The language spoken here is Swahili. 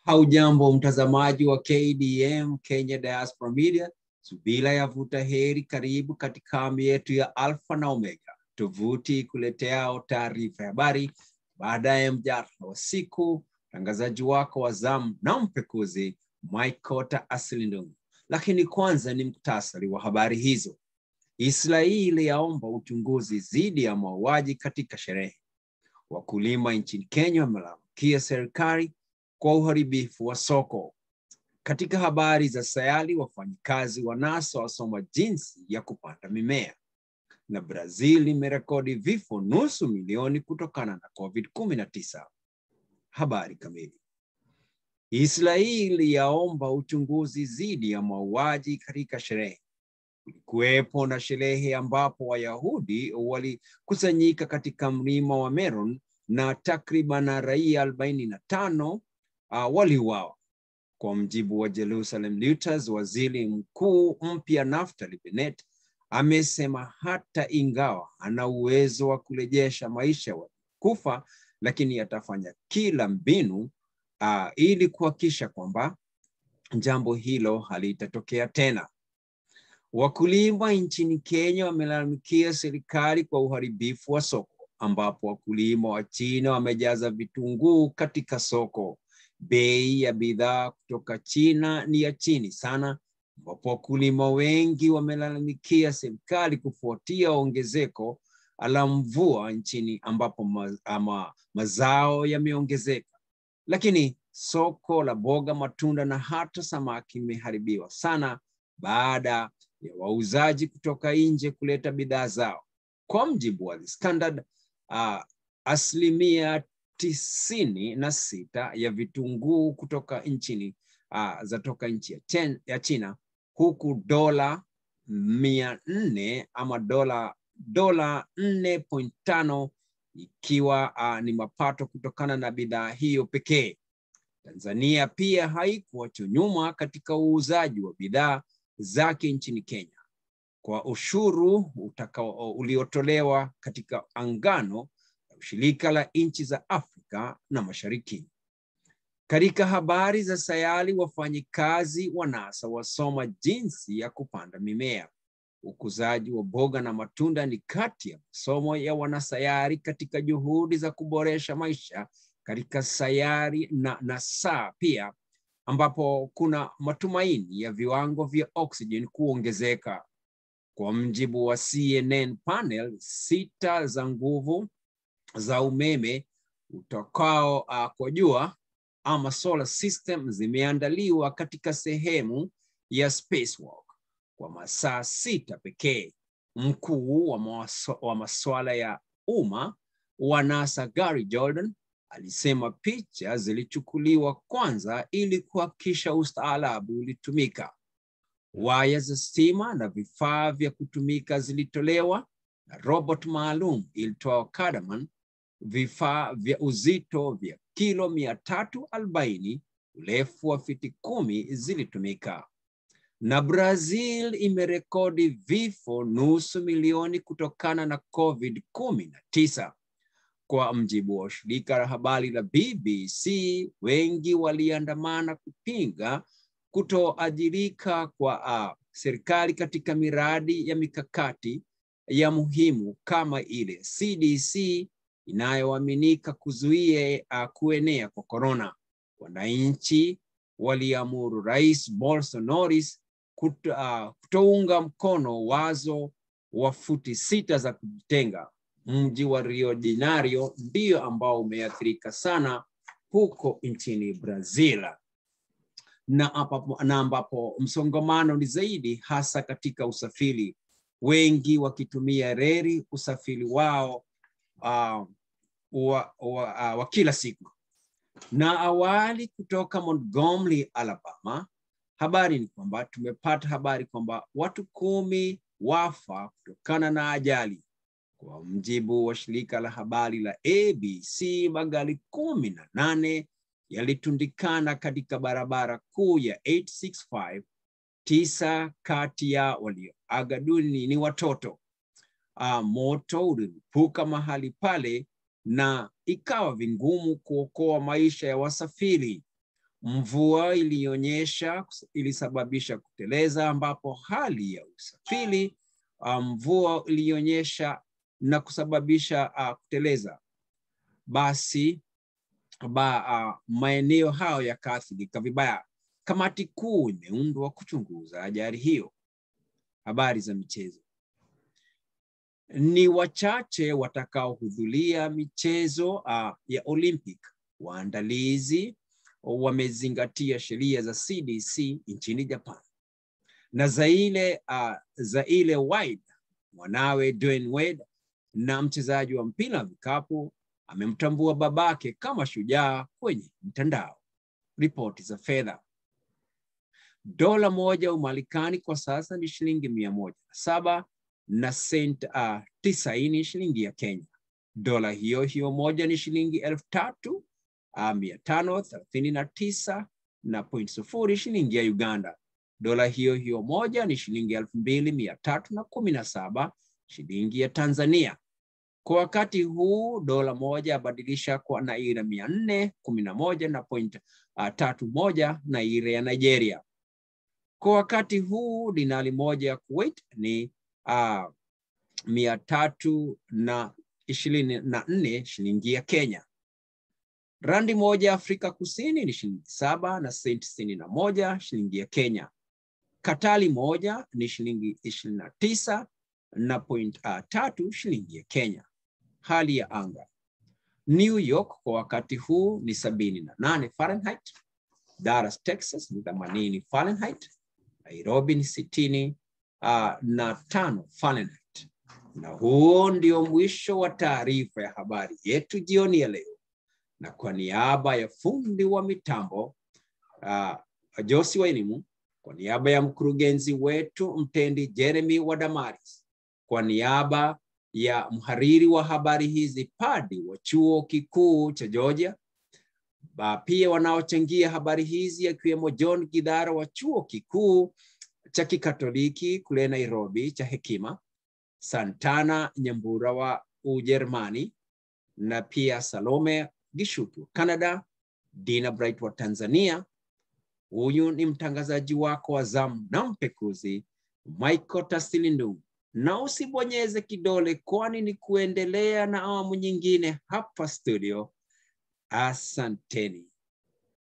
Haujambo mtazamaji wa KDM Kenya Diaspora Media, subira yavuta heri. Karibu katika kambi yetu ya Alpha na Omega, tovuti kuleteao taarifa ya habari baadaye mjadala wa siku. Mtangazaji wako wa zamu na mpekuzi Mike Kota Asilindungu. Lakini kwanza ni muktasari wa habari hizo. Israeli yaomba uchunguzi dhidi ya mauaji katika sherehe. Wakulima nchini Kenya wamelalamikia serikali kwa uharibifu wa soko. Katika habari za sayari, wafanyikazi wa NASA wasoma jinsi ya kupanda mimea, na Brazil imerekodi vifo nusu milioni kutokana na COVID-19. Habari kamili. Israeli yaomba uchunguzi dhidi ya mauaji katika sherehe. Kulikuwepo na sherehe ambapo Wayahudi walikusanyika katika mlima wa Meron na takriban raia arobaini na tano uh, waliuawa. Kwa mjibu wa Jerusalem Reuters, waziri mkuu mpya Naftali Bennett amesema hata ingawa ana uwezo wa kurejesha maisha ya kufa, lakini atafanya kila mbinu uh, ili kuhakikisha kwamba jambo hilo halitatokea tena. Wakulima nchini Kenya wamelalamikia serikali kwa uharibifu wa soko, ambapo wakulima wa China wamejaza vitunguu katika soko. Bei ya bidhaa kutoka China ni ya chini sana, ambapo wakulima wengi wamelalamikia serikali kufuatia ongezeko la mvua nchini, ambapo ma, ama, mazao yameongezeka, lakini soko la boga, matunda na hata samaki imeharibiwa sana baada ya wauzaji kutoka nje kuleta bidhaa zao. Kwa mjibu wa The Standard, uh, asilimia tisini na sita ya vitunguu kutoka nchini uh, zatoka nchi ya, chen, ya China, huku dola mia nne ama dola dola nne point tano ikiwa uh, ni mapato kutokana na bidhaa hiyo pekee. Tanzania pia haikuachwa nyuma katika uuzaji wa bidhaa zake nchini Kenya kwa ushuru utakao uliotolewa katika angano la ushirika la nchi za Afrika na Mashariki. Katika habari za sayari, wafanyikazi wa NASA wasoma jinsi ya kupanda mimea. Ukuzaji wa boga na matunda ni kati ya masomo ya wanasayari katika juhudi za kuboresha maisha katika sayari na NASA pia ambapo kuna matumaini ya viwango vya oxygen kuongezeka. Kwa mjibu wa CNN panel sita za nguvu za umeme utokao uh, kwa jua ama solar system zimeandaliwa katika sehemu ya spacewalk kwa masaa sita pekee. Mkuu wa, mawaso, wa masuala ya umma wa NASA Gary Jordan alisema picha zilichukuliwa kwanza ili kuhakikisha ustaarabu ulitumika. Waya za stima na vifaa vya kutumika zilitolewa na robot maalum ilitoa Cardamom. Vifaa vya uzito vya kilo mia tatu arobaini urefu wa fiti kumi zilitumika. Na Brazil imerekodi vifo nusu milioni kutokana na COVID kumi na tisa. Kwa mjibu wa shirika la habari la BBC, wengi waliandamana kupinga kutoajirika kwa uh, serikali katika miradi ya mikakati ya muhimu kama ile CDC inayoaminika kuzuia uh, kuenea kwa korona. Wananchi waliamuru Rais Bolsonaro kuto, uh, kutounga mkono wazo wa futi sita za kujitenga. Mji wa Rio de Janeiro ndio ambao umeathirika sana huko nchini Brazil na ambapo, na ambapo msongamano ni zaidi hasa katika usafiri, wengi wakitumia reli usafiri wao uh, wa, wa, uh, wa kila siku. Na awali kutoka Montgomery, Alabama, habari ni kwamba tumepata habari kwamba watu kumi wafa kutokana na ajali kwa mjibu wa shirika la habari la ABC, magari kumi na nane yalitundikana katika barabara kuu ya 865. Tisa kati ya walioaga dunia ni watoto. Uh, moto ulilipuka mahali pale na ikawa vingumu kuokoa maisha ya wasafiri. Mvua iliyonyesha ilisababisha kuteleza, ambapo hali ya usafiri mvua um, iliyonyesha na kusababisha uh, kuteleza, basi ba, uh, maeneo hayo yakaathirika vibaya. Kamati kuu imeundwa kuchunguza ajali hiyo. Habari za michezo. Ni wachache watakaohudhuria michezo uh, ya Olympic. Waandalizi wamezingatia sheria za CDC nchini Japan na Zaile, uh, Zaile Wade mwanawe Dwayne Wade na mchezaji wa mpira wa vikapu amemtambua babake kama shujaa kwenye mtandao. Ripoti za fedha. Dola moja Umarekani kwa sasa ni shilingi mia moja na saba na sent uh, tisaini shilingi ya Kenya. Dola hiyo hiyo moja ni shilingi elfu tatu uh, mia tano thelathini na tisa na point sufuri shilingi ya Uganda. Dola hiyo hiyo moja ni shilingi elfu mbili mia tatu na kumi na saba shilingi ya Tanzania. Kwa wakati huu dola moja abadilisha kwa naira mia nne kumi na moja na point uh, tatu moja naira ya Nigeria. Kwa wakati huu dinari moja ya Kuwait ni uh, mia tatu na ishirini na nne shilingi ya Kenya. Randi moja Afrika Kusini ni shilingi saba na senti sitini na moja shilingi ya Kenya. Katali moja ni shilingi ishirini na tisa na point uh, tatu shilingi ya Kenya. Hali ya anga New York kwa wakati huu ni sabini na nane Fahrenheit. Dallas, Texas ni themanini Fahrenheit. Nairobi ni sitini uh, na tano Fahrenheit. Na huo ndio mwisho wa taarifa ya habari yetu jioni ya leo, na kwa niaba ya fundi wa mitambo uh, Josi wa elimu, kwa niaba ya mkurugenzi wetu mtendi Jeremy Wadamaris, kwa niaba ya mhariri wa habari hizi Padi wa chuo kikuu cha Georgia, ba pia wanaochangia habari hizi akiwemo John Gidhara wa chuo kikuu cha Kikatoliki kule Nairobi cha Hekima, Santana Nyambura wa Ujerumani, na pia Salome Gishuki wa Canada, Dina Bright wa Tanzania. Huyu ni mtangazaji wako wa zamu na mpekuzi Michael Tasilindu, na usibonyeze kidole, kwani ni kuendelea na awamu nyingine hapa studio. Asanteni.